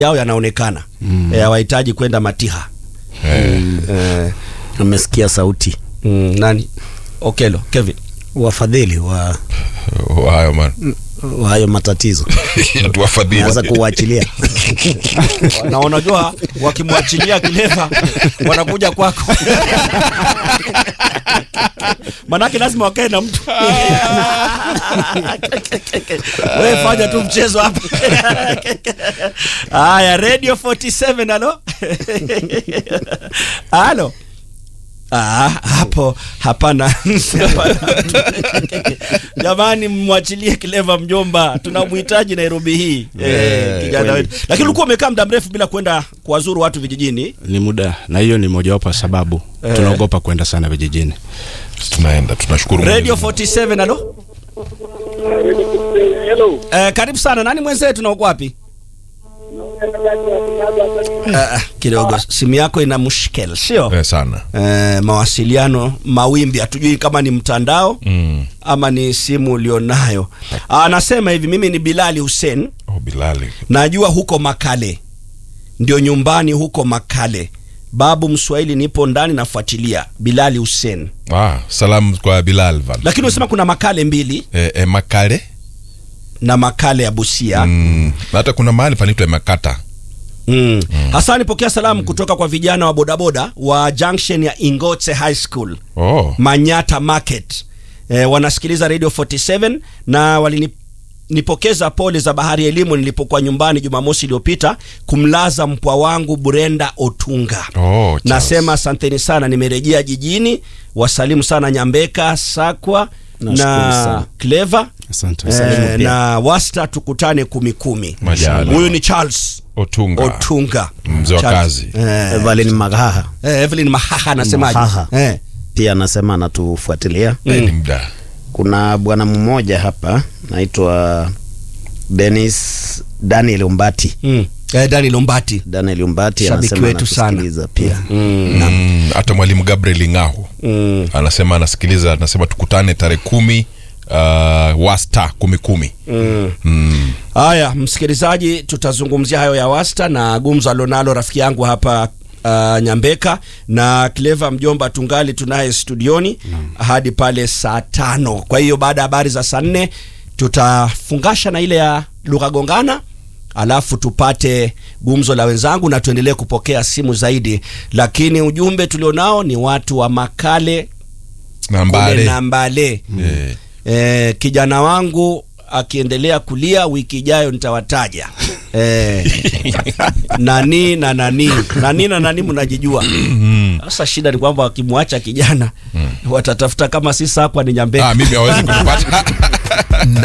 yao yanaonekana mm. hawahitaji kwenda Matiha eh, Amesikia sauti mm, nani Okelo Kevin wafadhili wa, hayo man wa hayo matatizo tuwafadhili naweza kuwaachilia na unajua wakimwachilia kileva wanakuja kwako manake lazima wakae na mtu wewe fanya tu mchezo hapa haya radio 47 alo alo Ah, hapo hapana Hapana. jamani mwachilie kileva mjomba tunamhitaji nairobi hii eh, kijana wetu lakini ulikuwa umekaa muda mrefu bila kwenda kuwazuru watu vijijini ni muda na hiyo ni mojawapo ya sababu Eh. tunaogopa kwenda sana vijijini tunaenda tunashukuru radio Mwenyezi 47 alo eh, karibu sana nani mwenzetu na uko wapi uh, kidogo simu yako ina mushkel sio Mungu. Eh, sana eh, mawasiliano mawimbi hatujui kama ni mtandao mm. ama ni simu ulionayo anasema hivi mimi ni bilali hussein oh, bilali najua huko makale ndio nyumbani huko makale babu mswahili nipo ndani nafuatilia bilali hussein ah, salamu kwa bilal van lakini unasema kuna makale mbili eh, eh, makale na makale ya busia mm. na hata kuna mahali panaitwa makata Mm. Hasani, pokea salamu kutoka kwa vijana wa bodaboda wa junction ya Ingote High School oh. Manyata Market. E, wanasikiliza Radio 47 na walinipokeza pole za bahari ya elimu nilipokuwa nyumbani Jumamosi iliyopita kumlaza mpwa wangu Burenda Otunga. Oh, Charles. Nasema asanteni sana, nimerejea jijini. Wasalimu sana Nyambeka Sakwa Nashukuru na sana. Clever asante e, na Wasta, tukutane kumi kumi. Majaliwa. Huyu ni Charles otunga Otunga Mzee wa Charles. kazi. Eh, Evelyn Magaha eh, Evelyn Mahaha anasemaje? Mahaha. Eh. pia anasema anatufuatilia Eh, ni mda kuna bwana mmoja hapa naitwa Dennis Daniel Umbati Mm. Eh, Dani Lombati. Daniel Umbati Shabiki anasema wetu sana. anatusikiliza pia Mm, hata mwalimu gabriel ngahu Mm. anasema anasikiliza anasema tukutane tarehe kumi uh, wasta kumi kumi Mm. mm. Haya, msikilizaji, tutazungumzia hayo ya Wasta na gumzo alionalo rafiki yangu hapa uh, Nyambeka na Clever mjomba tungali tunaye studioni hadi pale saa tano. Kwa hiyo baada ya habari za saa nne tutafungasha na ile ya lugha gongana alafu tupate gumzo la wenzangu na tuendelee kupokea simu zaidi, lakini ujumbe tulionao ni watu wa Makale kule nambare Nambale. Eh. Eh, kijana wangu akiendelea kulia wiki ijayo nitawataja eh, nani na nani nani na nani mnajijua sasa shida ni kwamba wakimwacha kijana watatafuta kama si sakwa ni nyambeka ah, mimi hawezi kunipata